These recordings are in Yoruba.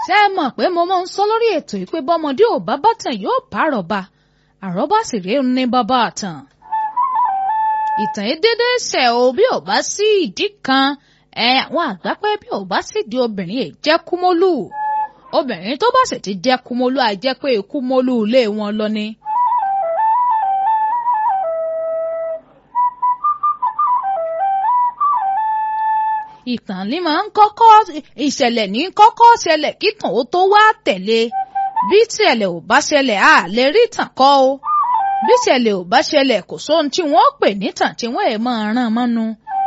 ṣé ẹ mọ̀ pé mo máa ń sọ lórí ètò yìí pé bọ́mọdé ò bá bàtàn yóò bá àrọ́bá àrọ́bá sì rèé ní bàbá àtàn. ìtàn yìí dédé ṣẹ̀ o bí ò bá sí ìdí kan ẹ àwọn àgbà pé bí ò bá sì di obìnrin yìí jẹ́ kúmólú obìnrin tó bá sì ti jẹ́ kúmólú á jẹ́ pé kúmólú ilé wọn lọ ni. ìtàn ní máa ń kọ́kọ́ ìṣẹ̀lẹ̀ ní kọ́kọ́ ṣẹlẹ̀ kíkàn ó tó wá tẹ̀lé bí ìṣẹ̀lẹ̀ ò bá ṣẹlẹ̀ á lè rí tàn kọ́ o bí ìṣẹ̀lẹ̀ ò bá ṣẹlẹ̀ kò sóhun tí wọ́n pè nítàn tí wọ́n ẹ̀ máa ràn mọ́nu.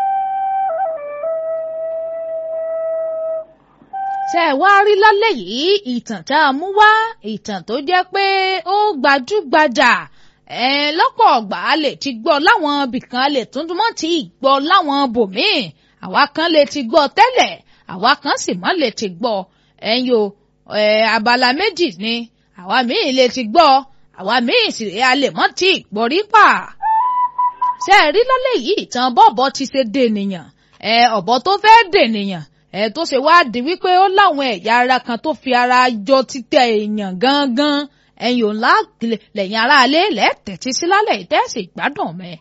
ṣé ẹ wá rí lálẹ́ yìí ìtàn tá a mú wá ìtàn tó jẹ́ pé ó gbajúgbajà ẹ lọ́pọ̀ ọgbà a lè ti gbọ́ láwọn ibìkan a lè tuntun mọ́ ti gbọ́ láwọn bòmíì àwa kan lè ti gbọ́ tẹ́lẹ̀ àwa kan sì mọ́ lè ti gbọ́ ẹ̀yin o abala méjì ni àwa míì lè ti gbọ́ àwa míì sì rè a lè mọ́ ti gbọ́ rí pa. ṣé ẹ rí lálẹ́ yìí ìtàn bọ́ọ̀bọ ti ṣe dènìyàn ẹ ọ̀bọ tó fẹ́ dènìyàn ẹ tó ṣe wá di wípé ó láwọn ẹ̀yà ara kan tó fi ara jọ títẹ̀ èèyàn gangan ẹ̀yin ò ńlá lẹ́yìn aráalé lẹ́tẹ̀ẹ́tì sí lálẹ́ ìtẹ́sí gbádùn mẹ́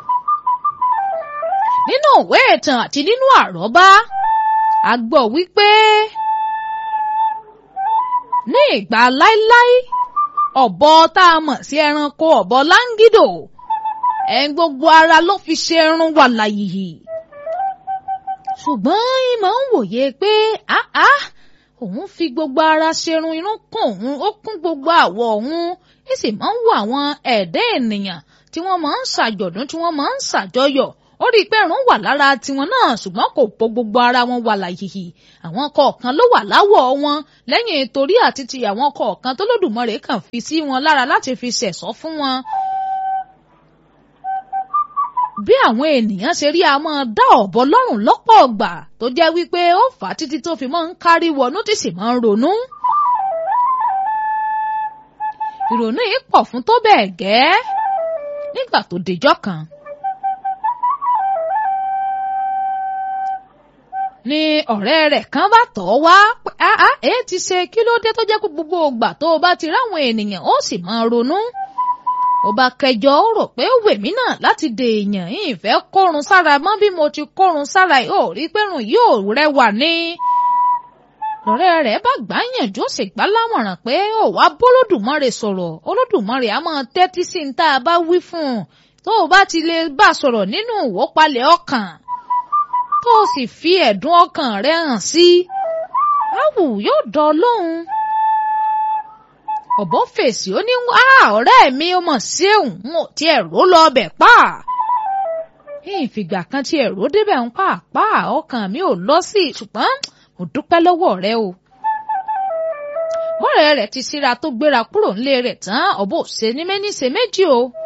nínú ìwé ìtàn àti nínú àrọ́bá a gbọ́ wípé ní ìgbà láíláí ọ̀bọ tá a mọ̀ sí ẹranko ọ̀bọ láńgídò ẹ̀ gbogbo ara ló fi ṣe irun wà láyìí ṣùgbọ́n ìmọ̀ ń wòye pé áá òun fi gbogbo ara ṣerun irun kún òun ó kún gbogbo àwọ̀ òun ó sì máa ń wo àwọn ẹ̀dá ènìyàn tí wọ́n máa ń ṣàjọ̀dún tí wọ́n máa ń ṣàjọyọ̀ ó rí i pé ẹ̀rùn wà lára tiwọn náà ṣùgbọ́n kò po gbogbo ara wọn wà láyìí àwọn kọ̀ọ̀kan ló wà láwọ̀ wọn lẹ́yìn torí àti ti àwọn kọ̀ọ̀kan tó lódùmarè kàn fi sí wọn lára láti fi ṣẹ̀sọ́ fún wọn. bí àwọn ènìyàn ṣe rí a máa dá ọ̀bọ lọ́rùn lọ́pọ̀ ọgbà tó jẹ́ wípé ó fà á títí tó fi máa ń kárí wọnú tí sì máa ń ronú. ìrònú yìí pọ̀ fún tó bẹ́ẹ̀ gẹ́ nígbà tó dejọ́ kan. ni ọ̀rẹ́ rẹ̀ kan bá tọ̀ ọ́ wá pé áá èé ti ṣe kí ló dé tó jẹ́ pé gbogbo ògbà tó o bá ti ráwọn ènìyàn ó sì máa ronú. ó bá kẹjọ ó rò pé ó wèmí náà láti dè èèyàn yìí fẹ́ kórun sára mọ́ bí mo ti kórun sára yìí ò rí pẹ́rùn yìí ò rẹwà ní. ọ̀rẹ́ rẹ̀ bá gbáyànjú ó sì gbá lámọ̀ràn pé ó wá bólódùmarè sọ̀rọ̀ olódùmarè á máa tẹ́tí sí ní tá a bá wí fún un tó o bá ti lè bá sọ̀rọ̀ nínú ìwọ́palẹ̀ ọkàn tó o sì fi ẹ̀dùn ọkàn rẹ hàn sí áwù yóò dán lóhùn. ọ̀bọ fèsì ó ní wá ọ̀rẹ́ mi ó mọ̀ sí òun n ò tiẹ̀ ró lọ ọbẹ̀ pa. ìfìgbà kan tiẹ̀ ró débẹ̀ ń pàápàá ọkàn mi ò lọ sí ṣùgbọ́n mo dúpẹ́ lọ́wọ́ rẹ o. bọ́ọ̀rẹ́ rẹ̀ ti síra tó gbéra kúrò nílé rẹ̀ tán ọ̀bọ ò ṣe ní méní ṣe méjì o